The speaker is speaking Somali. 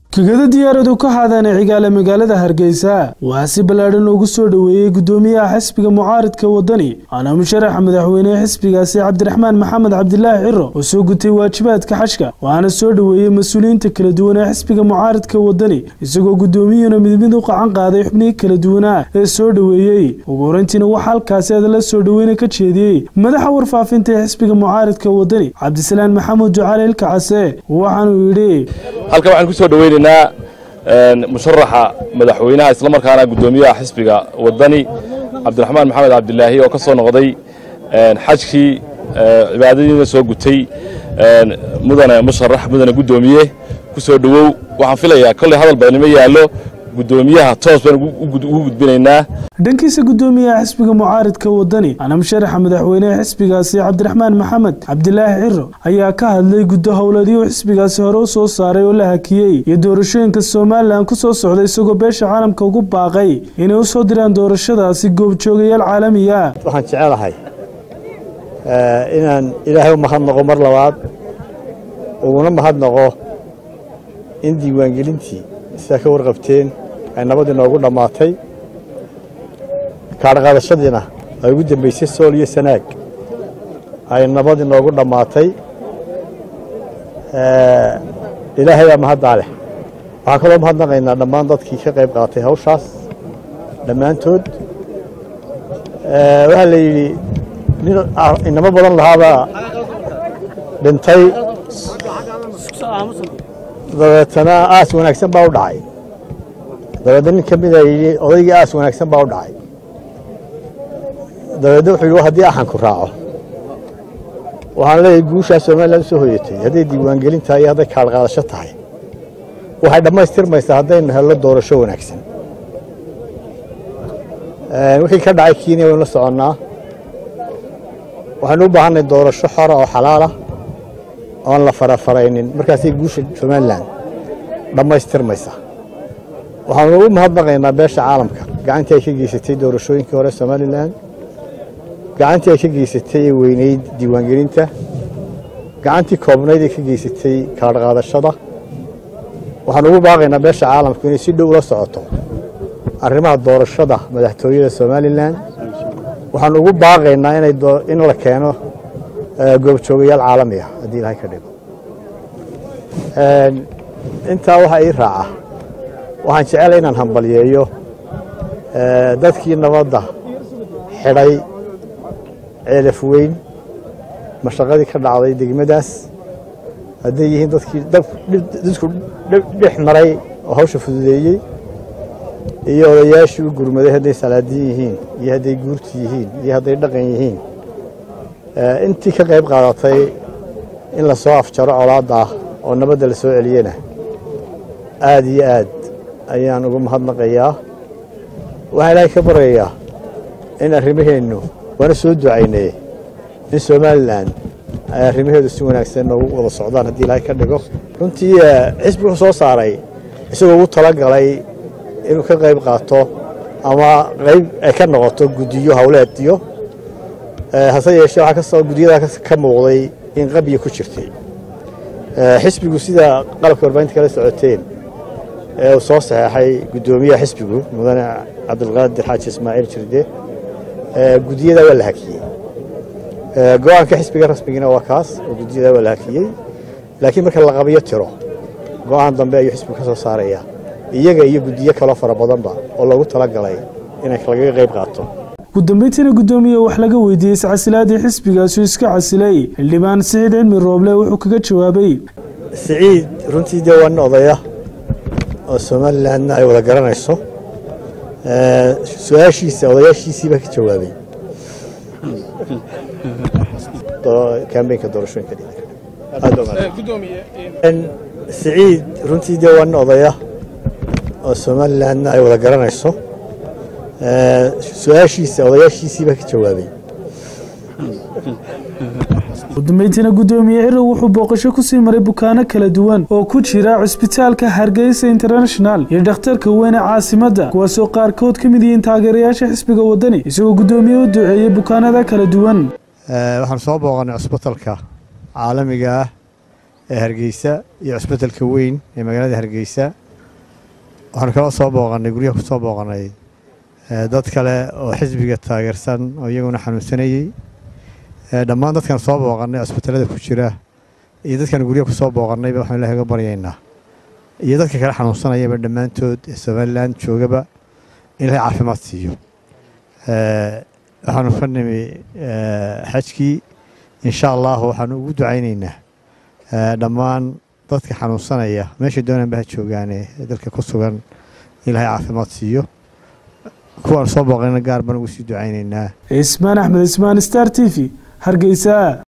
kegada diyaaradu ka haadaana cigaale magaalada hargeysa waxaa si ballaadhan loogu soo dhoweeyey guddoomiyaha xisbiga mucaaridka wadani waana musharaxa madaxweynehe xisbigaasi cabdiraxmaan maxamed cabdilaahi ciro oo soo gutay waajibaadka xashka waxaana soo dhoweeyey mas-uuliyiinta kala duwan ee xisbiga mucaaridka wadani isagoo guddoomiyuhuna mid mid u qacan qaaday xubnihii kala duwanaa ee soo dhoweeyey ugu horeyntiina waxaa halkaasi adala soo dhoweyna ka jeediyey madaxa warfaafinta ee xisbiga mucaaridka wadani cabdisalaan maxamuud ducaale ilkacase waxaanuu yidhi halkan waxaan ku soo dhoweynaynaa musharaxa madaxweynaha islamarkaana guddoomiyaha xisbiga wadani cabdiraxmaan maxamed cabdilaahi oo ka soo noqday xajkii cibaadadiina soo gutay mudane musharax mudane guddoomiye ku soo dhowow waxaan filayaa kolley hadal badanimo yaallo guddoomiyaha toos baan ugu gudbinaynaa dhankiisa guddoomiyaha xisbiga mucaaridka wadani ana musharaxa madaxweynehe xisbigaasi cabdiraxmaan maxamed cabdilaahi ciro ayaa ka hadlay guddo howleedyo xisbigaasi hore u soo saaray oo la hakiyey iyo doorashooyinka somalilan ku soo socda isagoo beesha caalamka ugu baaqay inay u soo diraan doorashadaasi goobjoogayaal caalamiya waxaan jecelahay inaan ilaahay u mahadnaqo mar labaad uguna mahadnaqo in diiwaangelintii sidaa ka warqabteen ay nabadii noogu dhammaatay kaadhaqaadashadiina ay ugu dambaysay sool iyo sanaag ay nabadii noogu dhammaatay ilaahay baa mahaddaa leh waxaan kaloo mahadnaqaynaa dhammaan dadkii ka qayb qaatay hawshaas dhammaantood waxaa la yidhi nin inamo badan lahaabaa dhintay dabeetana aas wanaagsan baa u dhacay dabeedna nin ka mida yidhi odaygii aas wanaagsan baa u dhacay dabeedna wuxuu yidhi haddii axanku raaco waxaan leeyahay guushaa somalilan usoo hoyatay hadday diiwaangelin tahay iyo hadday kaalqaadasho tahay waxay dhammaystirmaysaa haddaynu hello doorasho wanaagsan wixii ka dhacay kenya waynu la soconnaa waxaynu u baahanay doorasho xora oo xalaalah oon la farafaraynin markaasay guusha somalilan dhammaystirmaysaa waxaanu ugu mahadnaqaynaa beesha caalamka gacantii ay ka geysatay doorashooyinkii hore somalilan gacantii ay ka geysatay ee weynayd diiwaangelinta gacantii koobnayd ay ka geysatay kaadhqaadashada waxaanu ugu baaqaynaa beesha caalamku inay si dhow ula socoto arrimaha doorashada madaxtooyada somalilan waxaanu ugu baaqaynaa in la keeno goobjoogayaal caalami ah haddii ilahay ka dhigo intaa waxaa ii raaca waxaan jecela inaan hambalyeeyo dadkii nabadda xidhay ceelaf weyn mashaqadii ka dhacday degmadaas hadday yihiin dadkii dadku dhex maray oo hawsha fududeeyey iyo odayaashii u gurmaday hadday salaadiin yihiin iyo hadday guurti yihiin iyo hadday dhaqan yihiin intii ka qayb qaadatay in la soo afjaro colaadda ah oo nabadda la soo celiyena aad iyo aad ayaan ugu mahadnaqayaa waxaan ilaahay ka baryayaa in arrimaheennu waana soo ducaynay in somalilan ay arrimaheedu si wanaagsan noogu wada socdaan haddii ilaahay ka dhigo runtii xisbi wuxuu soo saaray isagoo ugu talagalay inuu ka qayb qaato ama qayb ay ka noqoto guddiyo howleediyo hase yeeshee waxaa kasoo guddiyadaa ka muuqday in qabya ku jirtay xisbigu sida qalabka warbaahinta kala socoteen ee uu soo saxeexay guddoomiyaha xisbigu mudane cabdilqaadir xaaji ismaaciil jirde guddiyadaa waa la hakiyey go-aanka xisbiga rasmigiina waa kaas oo guddiyadaa waa la hakiyey laakiin marka la qabiyo tiro go-aan dambe ayuu xisbigu ka soo saarayaa iyaga iyo guddiyo kaloo fara badanba oo loogu talagalay inay lagaga qayb qaato ugu dambeyntiina guddoomiye wax laga weydiiyey iscasilaadii xisbigaasuu iska casilay xildhibaan siciid cilmi rooble wuxuu kaga jawaabay siciid runtii dee waa nin odaya oo somalilanna ay wada garanayso su-aashiisa odayaashiisiibaa ka jawaabay kambeynka doorashooyinka siciid runtii dee waa nin odaya oo somalilanna ay wada garanayso su-aashiisa odayaashiisiibaa ka jawaabay ugu dambeyntiina guddoomiye ciro wuxuu booqasho ku sii maray bukaano kala duwan oo ku jira cusbitaalka hargeysa international iyo dhakhtarka weyne caasimadda kuwaasoo qaarkood ka mid yihiin taageerayaasha xisbiga wadani isagoo guddoomiye u duceeyey bukaanada kala duwan waxaan soo booqannay cusbitalka caalamiga ah ee hargeysa iyo cusbitalka weyn ee magaalada hargeysa waxaanu kala soo booqannay guryaha ku soo booqannay dad kale oo xisbiga taageersan oo iyaguna xanuunsanayey dhammaan dadkan soo booqannay cusbitalada ku jira iyo dadkan guryaha ku soo booqannayba waxaan ilahay uga baryaynaa iyo dadka kale xanuunsanayaba dhammaantood ee somalilan joogaba in ilahay caafimaad siiyo waxaanu ka nimi xajkii insha allahu waxaanu ugu ducaynaynaa dhammaan dadka xanuunsanaya meesha doonanba ha joogaane dalka ku sugan ilahay caafimaad siiyo kuwaan soo booqayna gaar baan ugu sii ducaynaynaa ismaan axmed ismaan star t v hargeysa